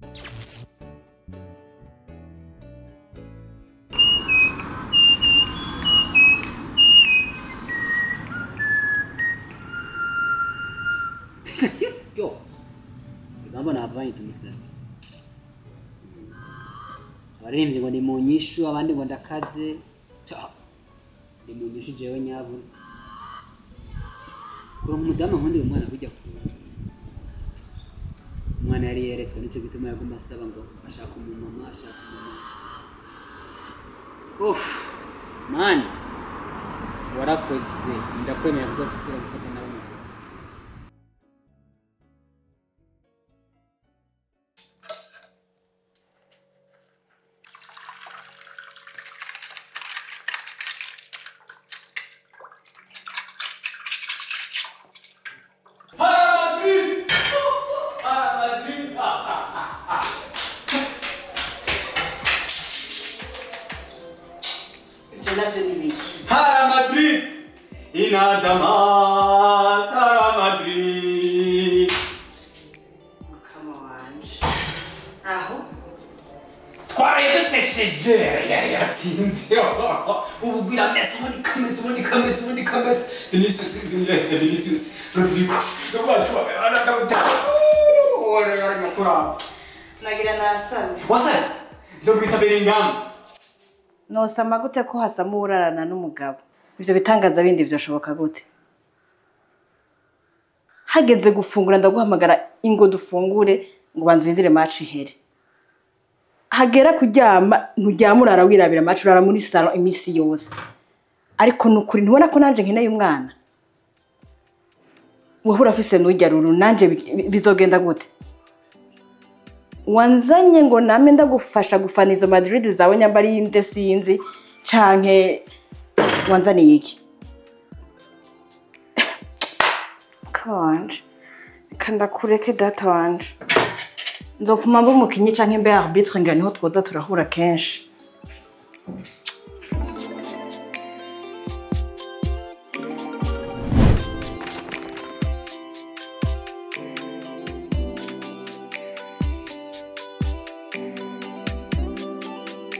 yo urabona havanye tumusatsi abaririmbyi ngo ni mu nyishu abandi ngo ndakaze Ca, ni mu nyishu jewe nyabuna kuronka umudamu nkundi uyu mwana kujya ku umwana yari yeretswe nicyo gituma yaguma asaba ngo ashaka umumama ashaka umumama Uff, mani warakoze ndakwemera kuzasubira gufata nawe umugore ibyo nabyo ni ibiki Hara Madrid, inadamas, Hara Madrid. mukama wanje aho Twaraye dutesheje yari yatsinze ubu bwira Messi ubundi kamesi ubundi kamesi ubundi kamesi Vinicius Vinicius Vinicius Rodrigo n'abantu babana ndabutaka ore yari makura nagira nasamye wasana zo kwita Bellingham nosama gute ko hasama urarana n'umugabo ibyo bitangaza bindi byashoboka gute hageze gufungura ndaguhamagara ingo dufungure ngo banze urindire maci ihere hagera kuryama nturyama urara wirabira maci urara muri salo iminsi yose ariko ni ukuri ntubona ko nanjye nkeneye umwana wowe urafise n'ujya ruru nanjye bi- bizogenda gute wanzanye ngo name ndagufasha gufana izo madrid zawe nyamba ari inde sinzi canke wanzaniye iki mukama wanje reka ndakureke data wanje nzofuma mba umukinyi canke mbe arbitre ngo niho twoza turahura kenshi